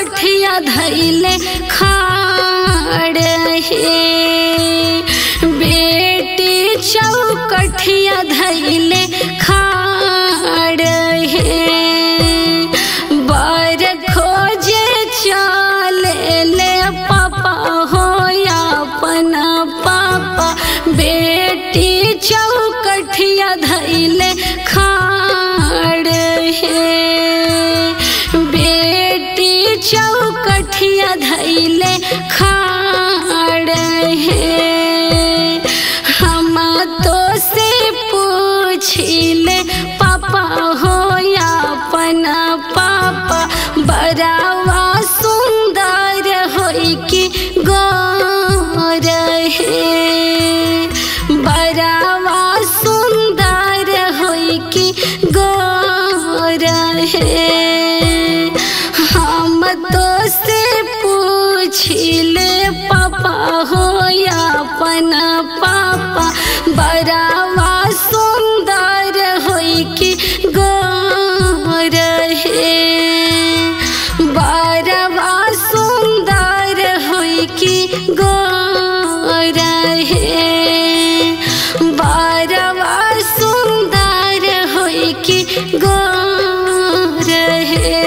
चौकठिया धैले खाड़ हे बेटी चौकठिया धैले खाड़ हे बर खोजे चले ले पापा हो या अपना पापा बेटी चौकठिया धैले खाड़ हे बेटी चौकठिया धैले खाड़ हे हम तो से पूछिले पापा हो या अपना पापा बड़ावा सुंदर होई कि गौर हे बड़ावा सुंदर होई कि गौर हे हम तो से पूछिले पापा हो या अपना पापा बड़ावा सुंदर होई कि गौर हे बड़ावा सुंदर होई कि गौर हे बड़ावा सुंदर होई कि गौर हे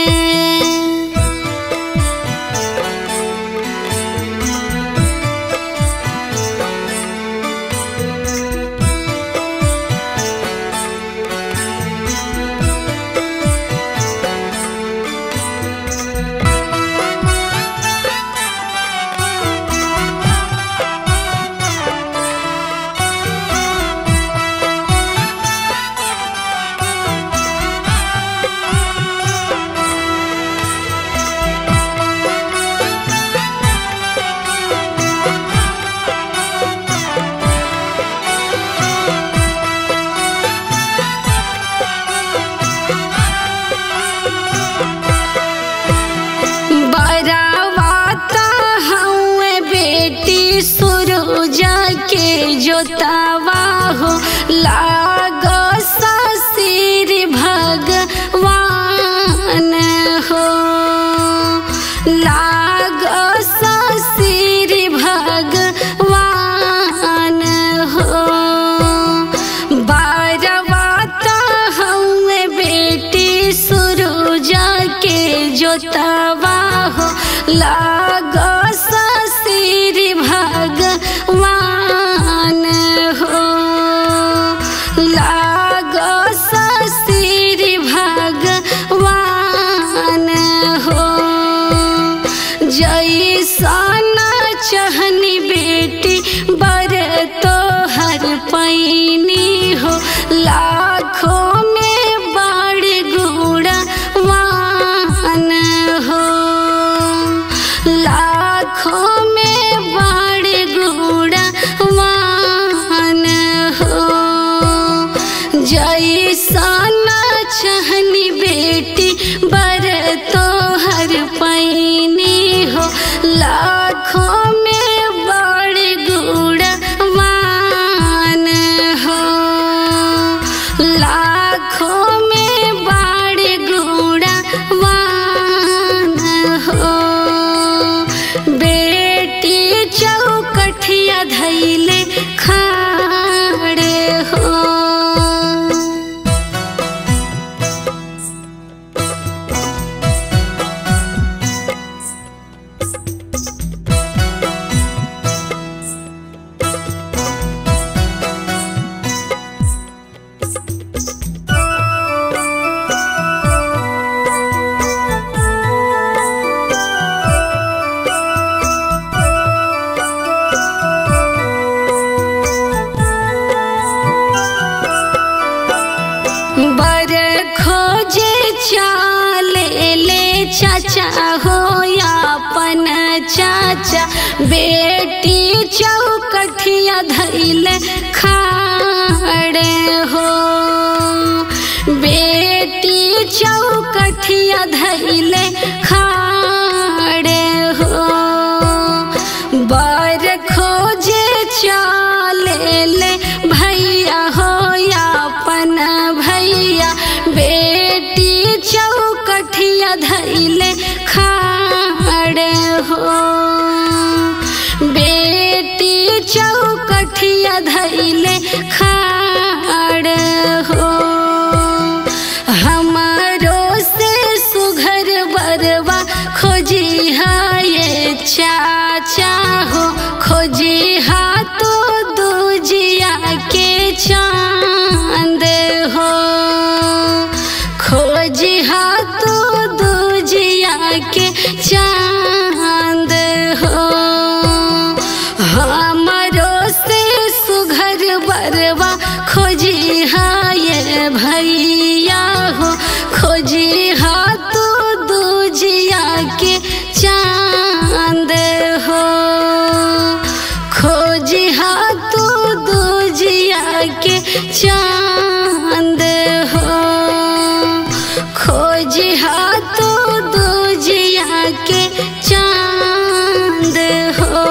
बरावाता हउए बेटी सुरुजा के जोतावा हो लाग ससिर भगवान हो लाग ससिर भगवान हो बारवाता हउए बेटी सुरुजा के जोतावा हो लाग ससिर भगवान हो लाग ससिर भगवान हो जैसन चहनी बेटी बर तो हर पैनी हो लाखों में बड़ गुणवान हो लाखों में बड़ गुणवान हो जैसन चहनी बेटी बर तो हर पैनी हो लाखों में बड़ गुणवान हो लाखों में बड़ गुणवान हो बेटी चौकठिया धैले खाड़े हो बर खोजे चाले ले चाचा हो या अपन चाचा बेटी चौकठिया धैले खाड़े हो बेटी चौकठिया धैले खाड़े हो बर खोजे चाले ले भैया हो या अपन भैया बेटी चौकठिया धैले खा कठिया धैले खाड़ हो हमारो से सुघर बरवा खोजी हाये चाचा हो खोजी हा तो दूजिया के चांद हो खोजी हा तो दूजिया के चांद हो हमारो से सुघर बरवा खोजी हाये भैया हो खोजी हा तो दूजिया के चांद हो खोजी हा तो दूजिया के चांद हो खोजी हा तो दूजिया के चांद हो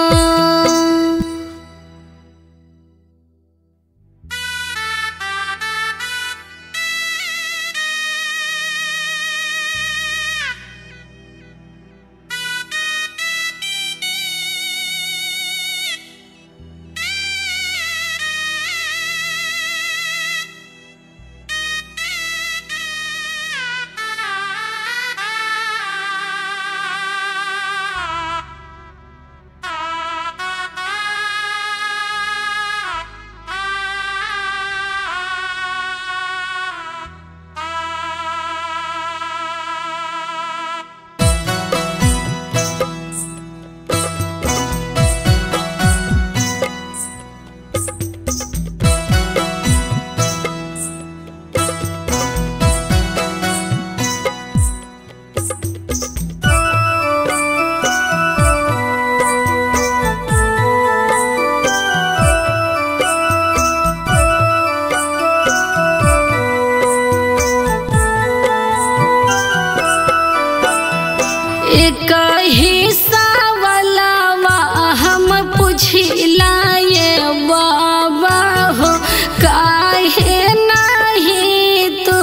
एक हिस्सा वाला हम पुछला ये बाबा हो काहे नहीं तू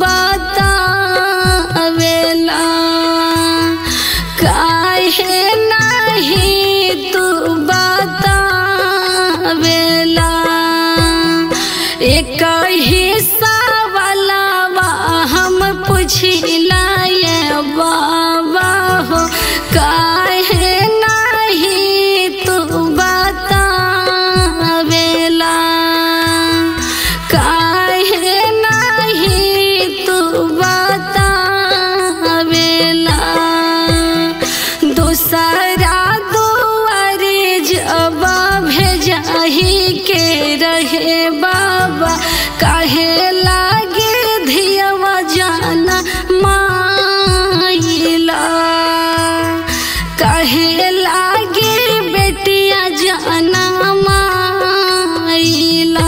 बतावेला काहे नहीं तू बतावेला एक हिस्सा वाला हम पुछला ये बाबा हो काहे नहीं तू बतावेला काहे नहीं तू बतावेला दूसरा दुआरे जब भेजाही के रहे बाबा काहे लागे धियवा जाना माइला काहे लागे बेटिया जाना माइला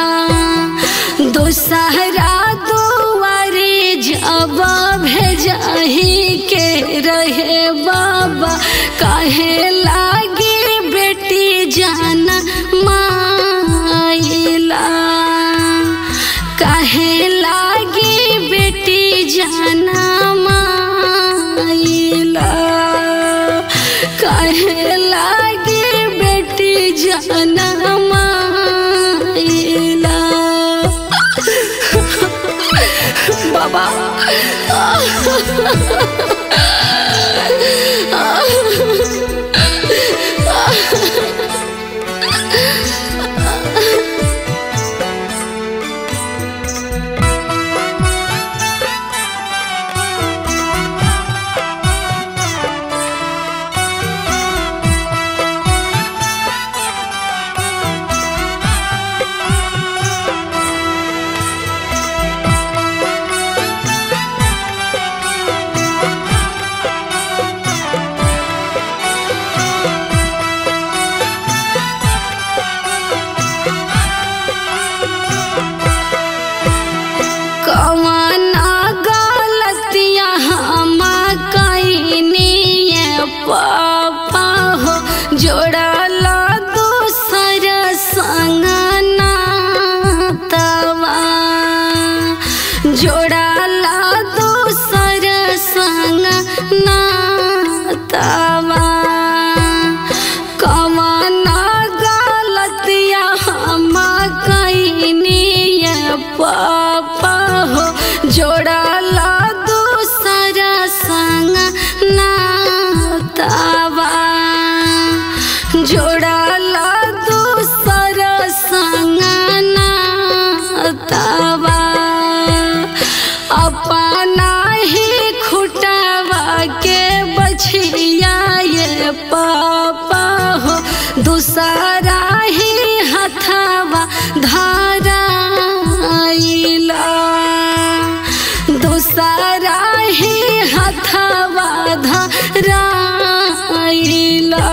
दूसरा दुआरे जब भेजाही के रहे बाबा काहे लागे बेटी जाना माइला काहे लागे बेटी जाना माइला काहे लागे बेटी जाना माइला बाबा राइला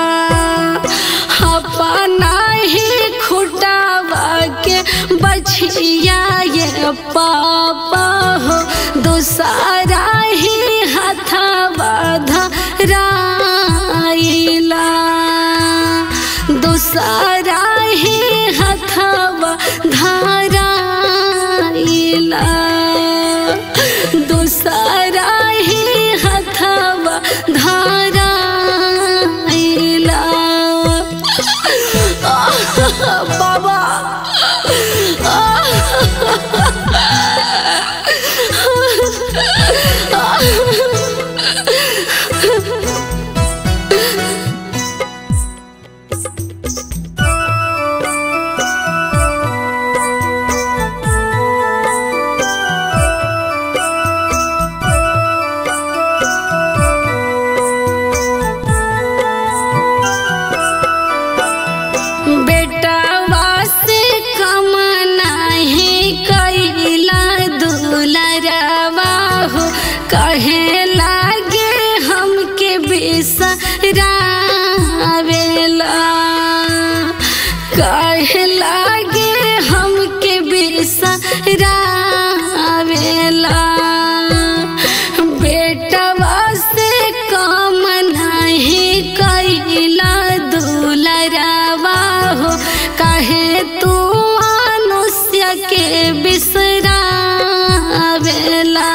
अपना ही खुटावा के बछिया ये पापा हो दूसरा ही हथवा धराइला दूसरा ही हथवा धराइला दूसरा ही हथवा धराइला बाबा बेटावा से कम नहीं कैला दुलरवा हो कहे लागे हमके बिसरावेला कहे लागे हमके बिसरावेला बेटवा से कम नहीं कैला दुलरवा हो कहे तू मनुष्य के बिसरावेला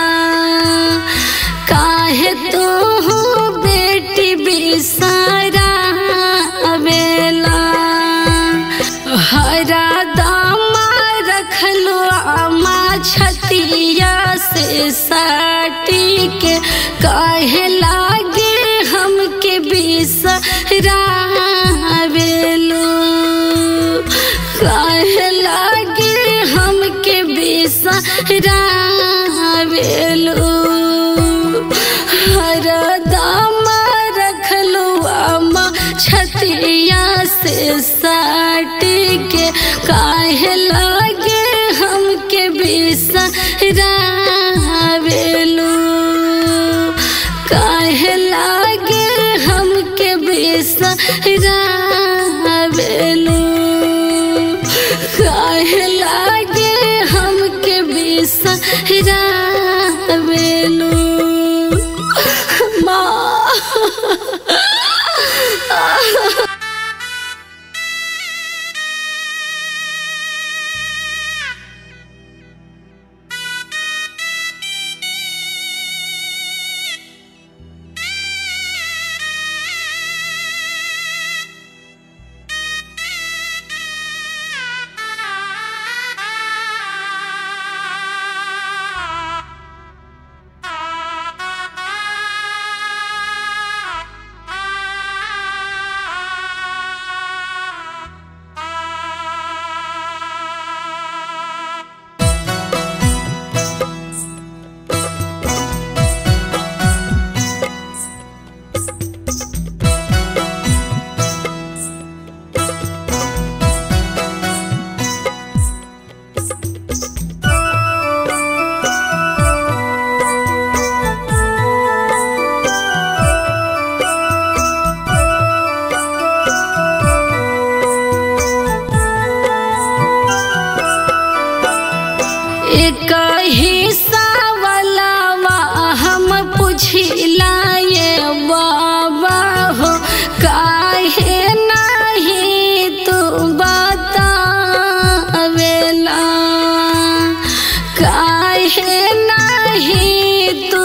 काहे तू बेटी बिसरावेला हरा दामा रखलो आमा छतिया से साटी के काहे लागे हमके बिसरावेलो काहे लागे हमके बिसरावेलो हर दाम रखलो आमा छतिया से साट के काहे लागे हमके बिसरावेलो काहे लागे हमके बिसरावेलो काहे लागे हमके बिसरावेलो माँ एक हिस्सा वाला हम पुछला ये बाबा हो काहे नहीं तू बतावेला काहे नहीं तू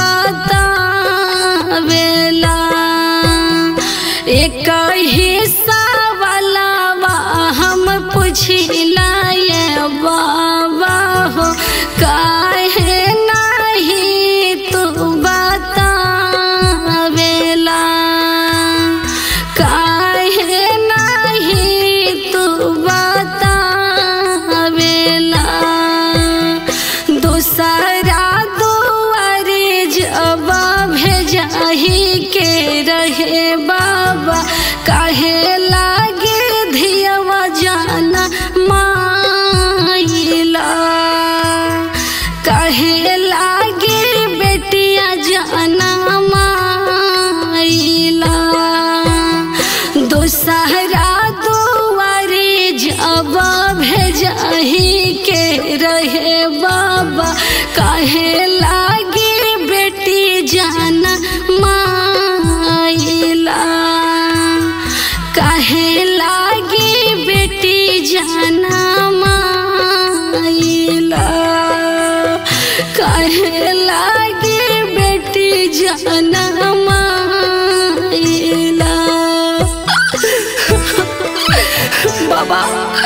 बतावेला एक हिस्सा वाला हम पुछला ये बाबा हो काहे नहीं तू बतावेला काहे नहीं तू बतावेला दूसरा दुआरे जब भेजाही के रहे बाबा काहे लागे धियवा जाना माइला काहे लागे बेटिया जाना माइला जाना माइला बाबा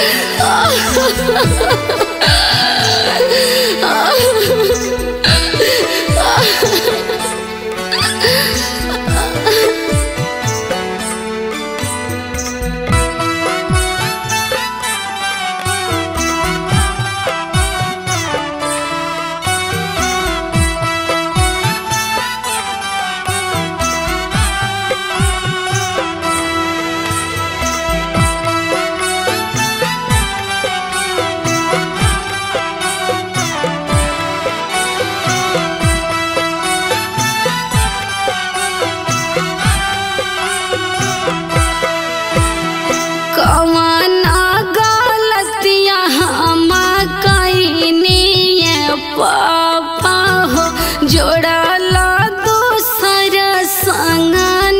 कवना गलतिया हम कईनी पापा हो जोड़ल दूसर संग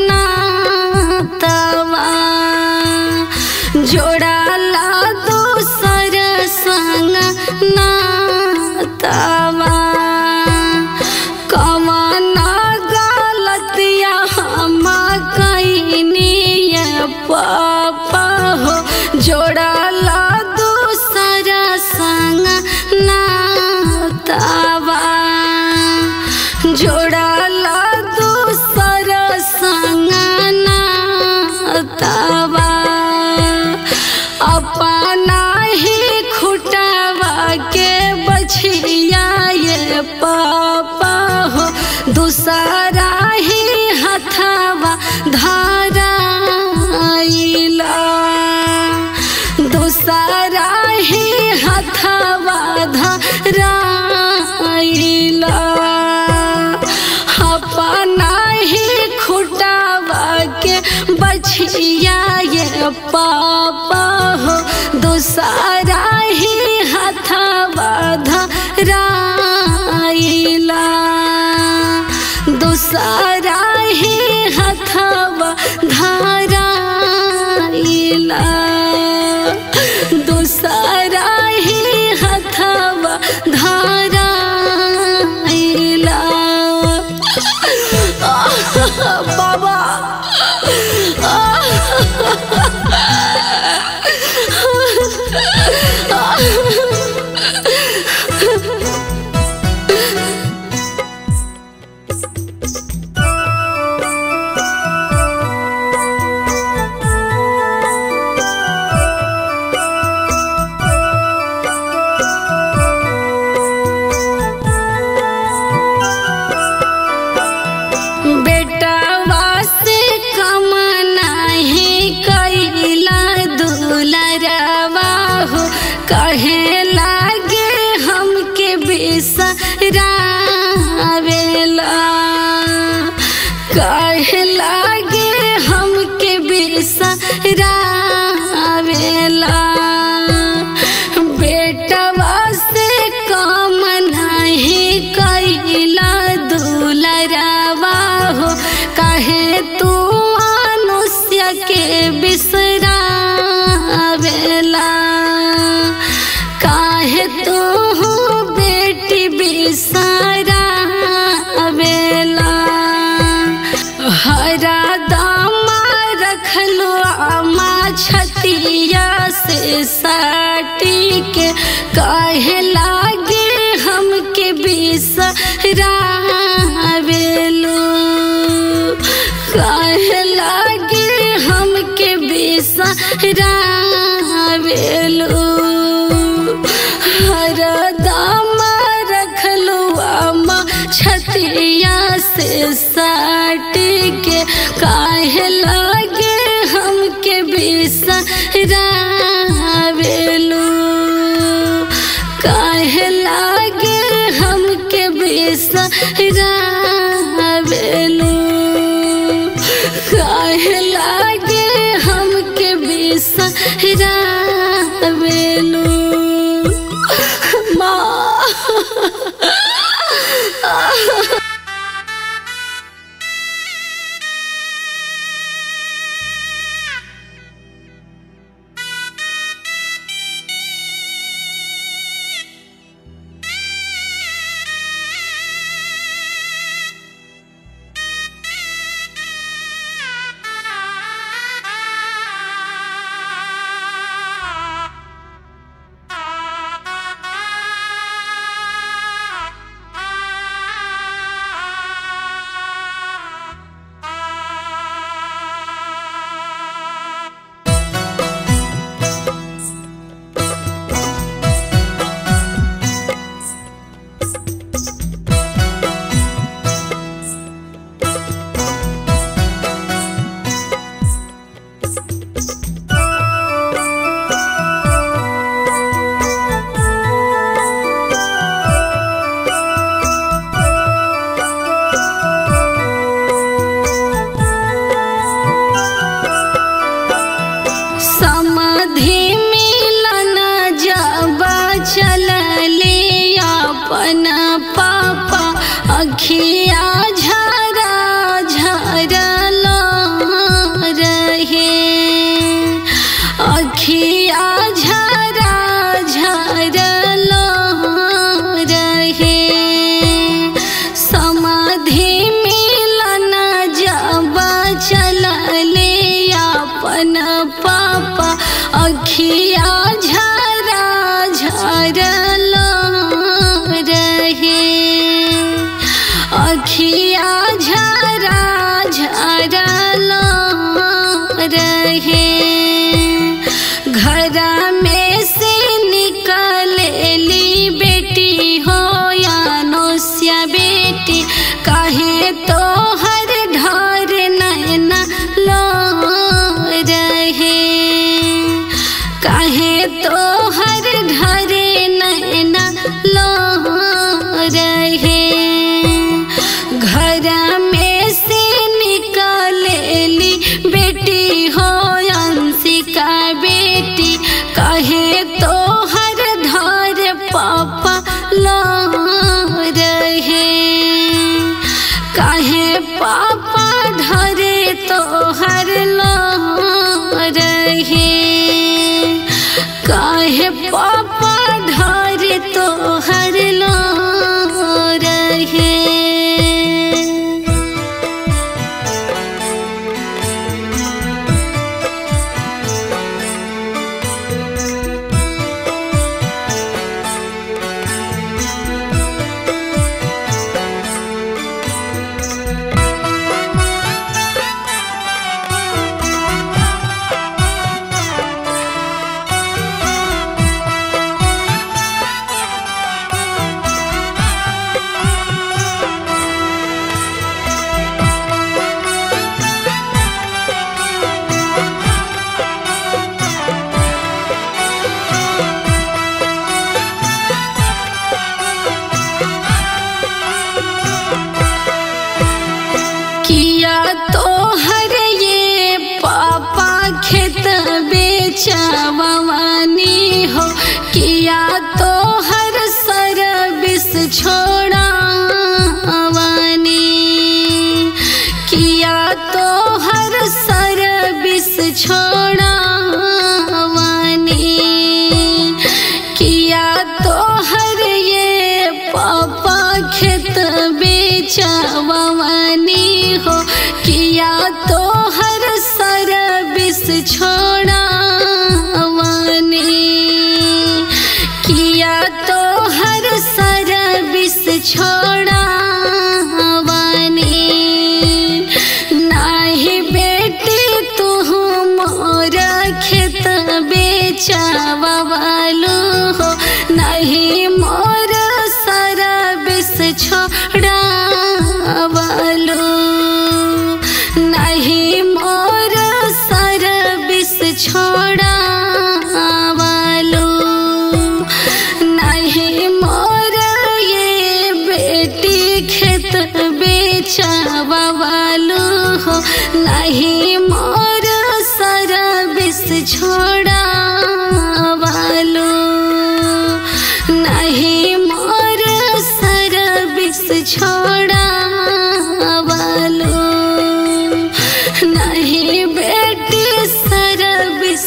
नातवा जोड़ल दूसर संग नातवा कवना गलतिया हम कईनी पापा हो जोड़ल दूसर संग नातवा जोड़ल दूसर संग नातवा अपना ही खुटवा के बछिया ये पापा हो दूसरा ही हथवा धाराइला दूसरा ही हथवा धाराइला अपना ही खुटवा के बछिया ये पापा हो दूसरा ही हथवा धराइला दूसरा ही हथवा धराइला दूसरा ही हथवा धराइला बाबा बेटवा से कम नहीं कैला दुलरवा हो कहे लागे हमके बिसरावेला कहे लागे हमके बिसरावेला बेटवा से कम नहीं कैला दुलरवा हो कहे तू मनुष्य के बिसरावेला काहे तू बेटी बिसरावेला हरा दामा रखलो आमा छतिया से साटी के काहे लागे हमके बिसरावेलो काहे लागे हमके बिसरावेलो हर दाम रखलो आमा छतिया से साट के काहे लागे हमके बिसरावेलो काहे लागे हमके बिसरावेलो काहे लागे हमके बिसरावेलो माँ अखिया झरा झरल रहे अखिया झरा झरल रहे समाधि मिलन जब चलले अपन पापा अखिया झरा झरल रहे अखिया झरा झरल रहे घर में से निकलेली बेटी हो या नोसिया बेटी काहे तो हर ढर नैना लो रहे काहे तो हर ढरे नैना लो रहे घर में से निकलेली बेटी हो अंशिका बेटी कहे तो हर धर पापा लो रहे कहे पापा धरे तो हर लो रहे काहे पापा धरे तो हर लो रहे किया तो हर ये पापा खेत बेचवानी हो किया तो हर सर्विस छोड़ावानी किया तो हर सर्विस छोड़ावानी किया तो हर ये पापा खेत बेचवानी हो किया तो हर सर्विस छोड़ावानी किया तो हर सर्विस छोड़ावानी नाही बेटी तू मोर खेत बेचवालू हो नहीं मोर सर्विस छोड़ावलू नहीं मोर सर्विस छोड़ावलू नहीं मोर ये बेटी खेत बेचवालू हो नहीं मोर सर्विस छोड़ावलू नहीं मोर सर्विस छोड़ावलू नहीं बेटी सर्विस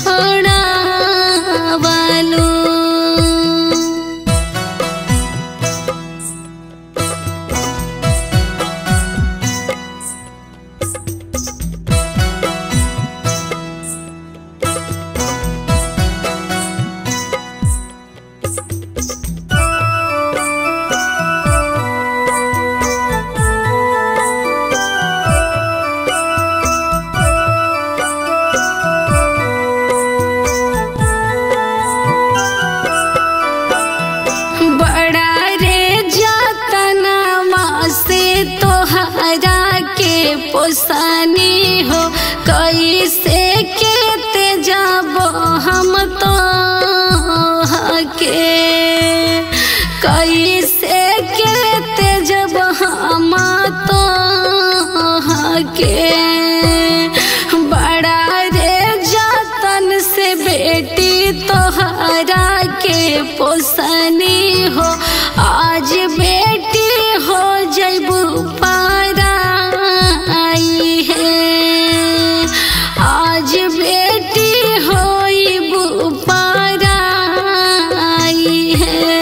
छोड़ावलू बड़ा रे जतनमा से तोहरा के पोसानी हो कैसे के ते जब हम तो के कैसे के ते जब हम तो के बड़ा रे जतन से बेटी तोहरा के पोसनी हो आज बेटी हो जैबू पाराई है आज बेटी होई पाराई है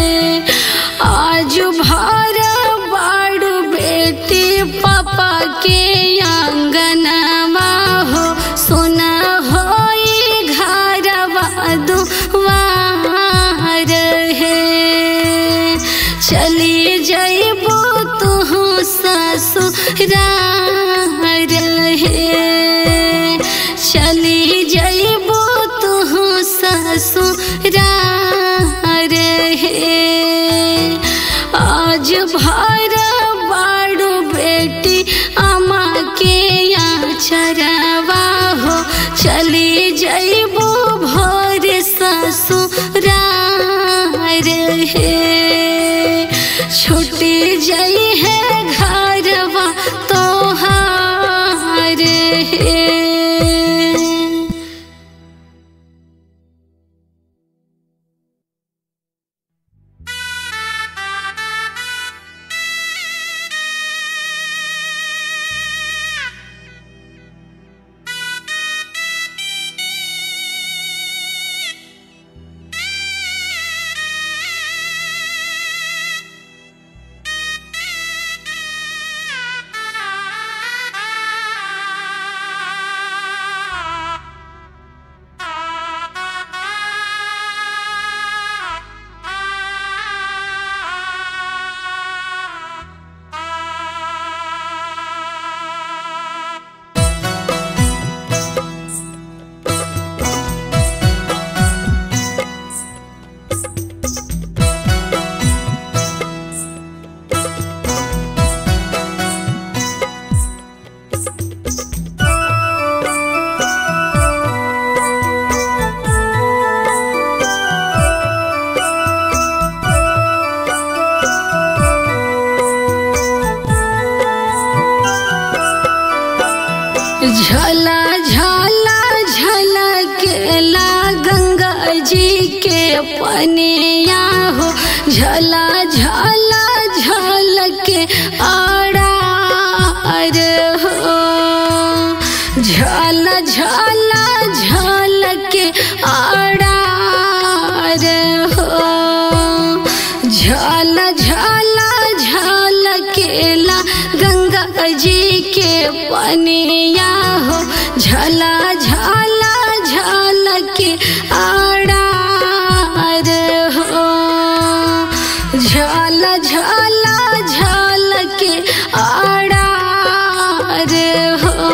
आज भर बाड़ू बेटी पापा के आंगनवा हो सोना होई घरवा दुआर है चली जइबो तुहू ससुरार है चली जइबो तुहू ससुरार है आज भर बाड़ू बेटी अम्मा के यहाँ चरवा हो चली जइबो भोर ससुरार है छुट्टी जई है घरवा तोहार है झला झला झलकेला गंगा जी के पनिया हो झला झला झलके आड़ार हो झल झला झलके आड़ार हो झल झला झलकेला गंगा जी के पनिया हो झला झला झलके आड़ार हो झल झला झलके आड़ार हो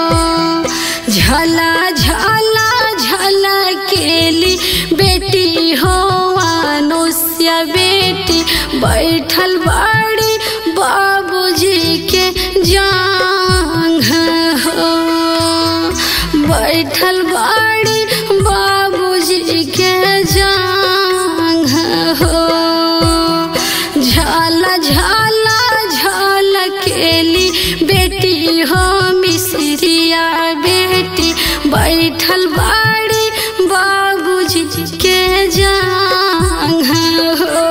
झला झला झलकेली बेटी हो अनुष्य बेटी बैठल बाड़ी बाबूजी के जांग हो बैठल बाड़ी बाबूजी के जांग हो झाला झाला झलकेली बेटी हो मिसरिया बेटी बैठल बाड़ी बाबूजी के जांग हो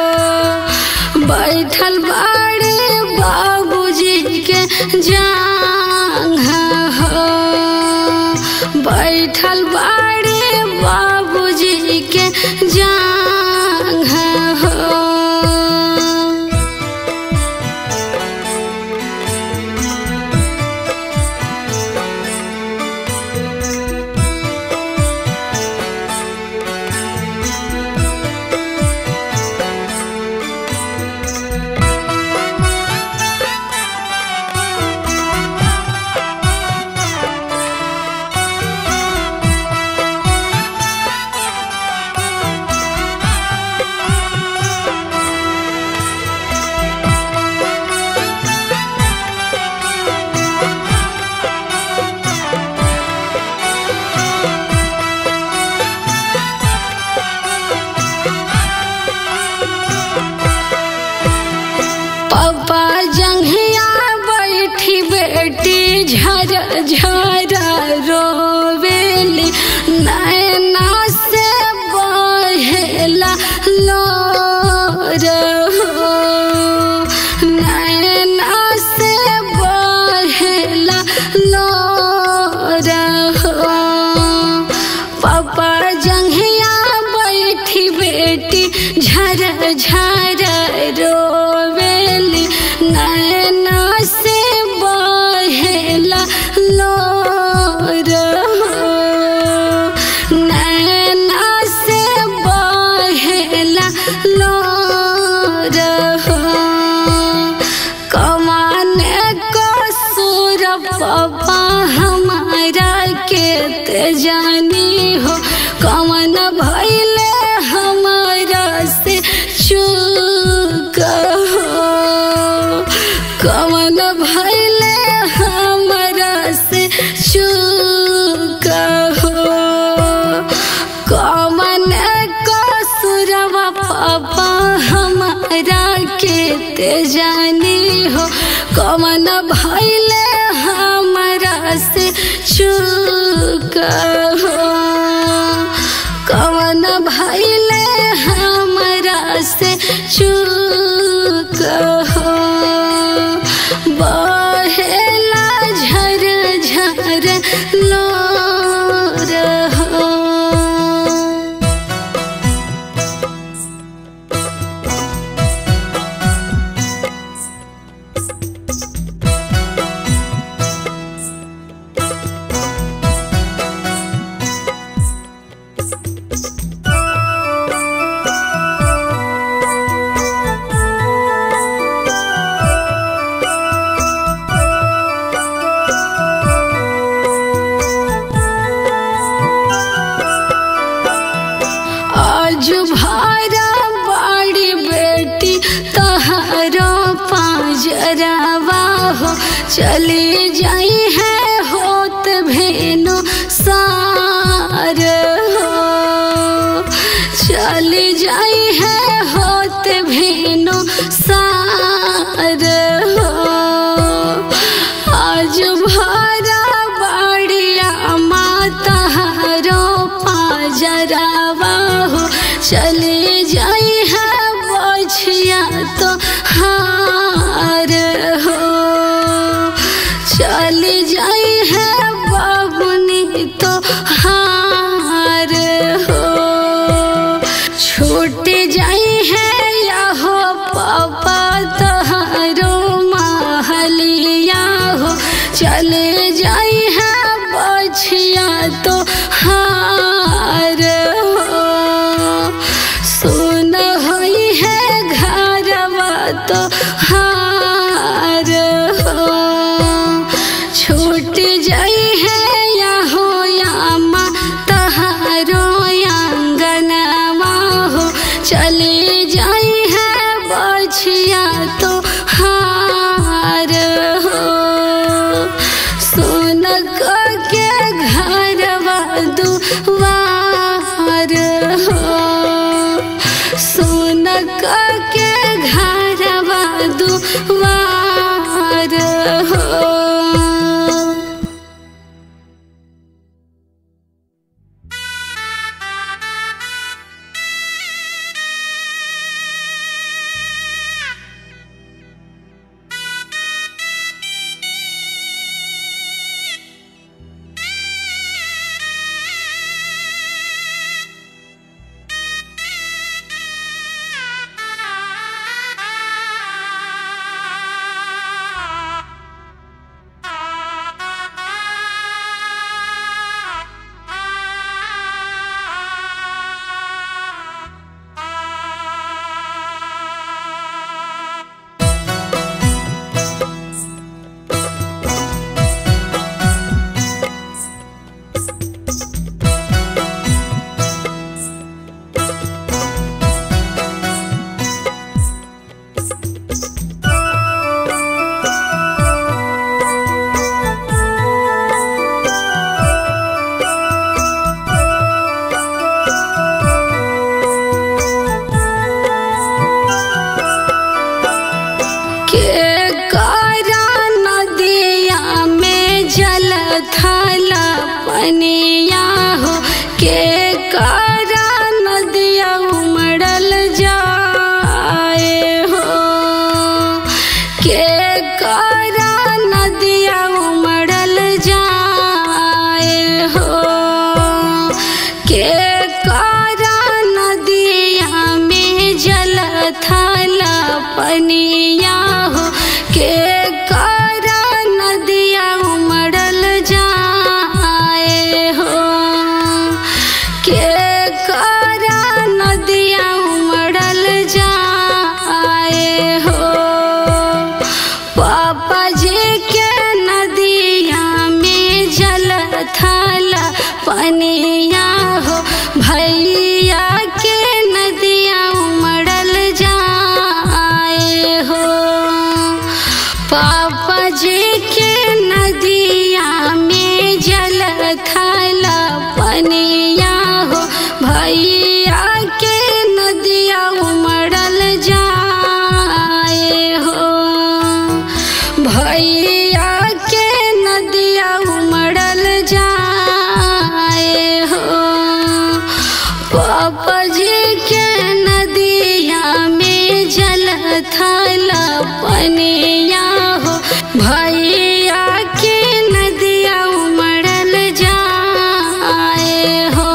बैठल बाड़ी बाबूजी के जांग हो बैठल बाड़ी बाबूजी के जांग हो रोवेली नैना से बहेला लोर हो नैना पापा हमारा के ते जानी हो कवन भैले हमारा से चूक हो कवन भैले हमारा से चूक हो कवन कसुरवा पापा हमारा के ते जानी हो कवन भैले हमारा से चूक हो कवन भैले हमारा से चूक हो बहेला झर झर लोर हो आज भारा बड़ी बेटी तहरो पाजरावा हो चली जाई है होत भेनो सार हो चली जाई है होत भेनो सार हो आज भारा बड़िया माता हरो पाजरावा हो चले जाई है बछिया तो हार हो चली जाई है बाबुनी तो हार हो छूट जाई है या हो पापा तहारो महलिया हो चले जाई है बछिया तो हार हो सुन होई है घरवा तो हार हो छूट जाई है या हो या माँ तहारो आंगनवा हो चले जाई है बछिया तो हार हो सुन के घरवा दुआर हो सुन के घरवा दुआर हो पनिया हो के कारा नदिया उमड़ल जाए हो के कारा नदिया उमड़ल जाए हो के कारा नदिया में जल थाला पनिया हो के कारा नदिया उमड़ल जाए हो के कारा नदिया उमड़ल जाए हो पापा जी के नदी पनिया हो भैया के नदिया उमड़ल जाए हो पापा जी के नदिया में जल थल पनिया हो भैया के नदिया उमड़ल जाए हो भैया के नदिया उमड़ल जाए हो पापा जी के नदिया में जल थल पनिया हो भैया के नदिया उमड़ल जाए हो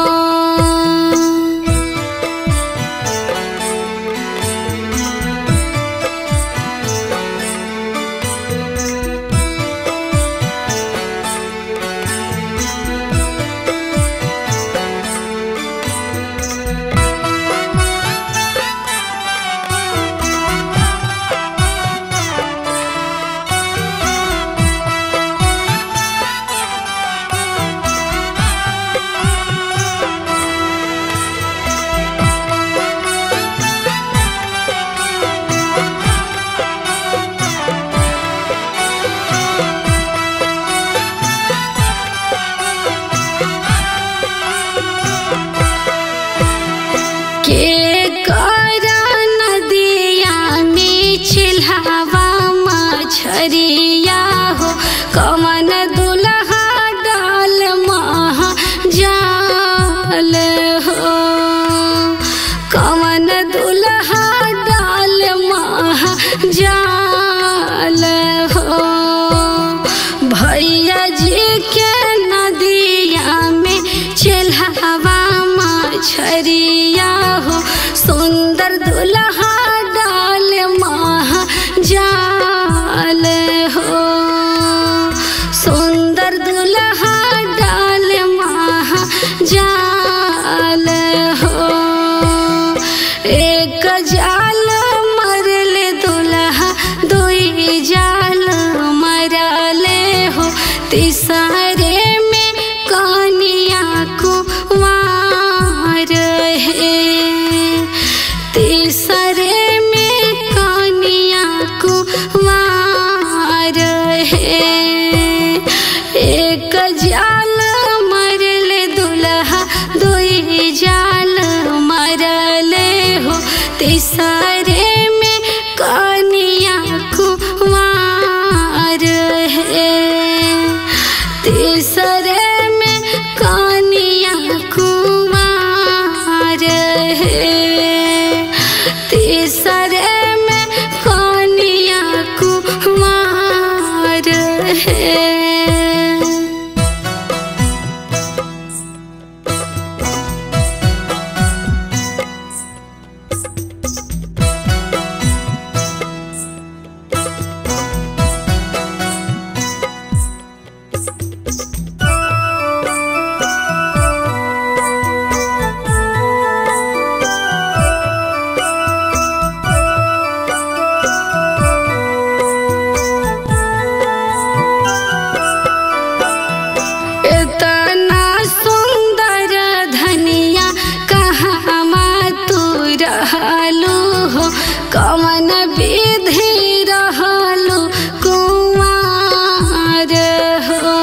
के करा नदिया में चिल्हावा मछरिया हो कमन दुल्हा डाल महा जाल हो कमन दुल्हा डाल महा जाल हो भैया जी के नदिया में चिल्हावा मछरिया हो सुंदर दुल्हा डाल महा जाल हो सुंदर दुल्हा डाल महा जाल हो एक जाल मरले दुल्हा दुई जाल मरले हो तीसरे में कनिया कुमार है तीसरे में कनिया कुमार है एक जाल मरले दुल्हा दुई जाल मरले हो तीसरे में कनिया कुमार है तीसरे में कनिया कुमार है तीसरे में कनिया कुमार है इतना सुंदर धनिया कहाँ तू रहलू हो कमन विधि रहलू कुमार हो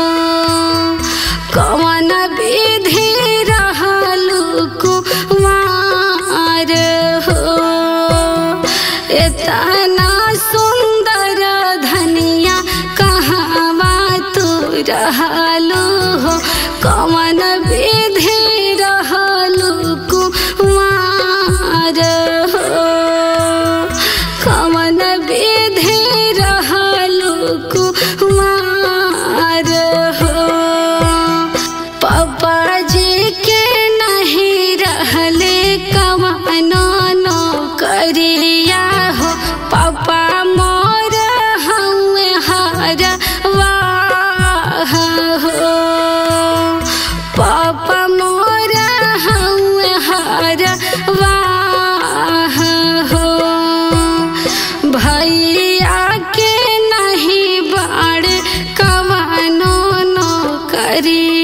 कमन विधि रहलू कुमार हो इतना सुंदर धनिया कहाँ तू रहलू हो कमन विधि रहलू कुमार हो कमन विधि रहलू कुमार हो पापा जी के नहीं रहले कमनो नो करिया हो पापा मोर हमें हर वाह हो पापा मोर हमें हर वाह हो भैया के नहीं बाड़ कवनो नो करी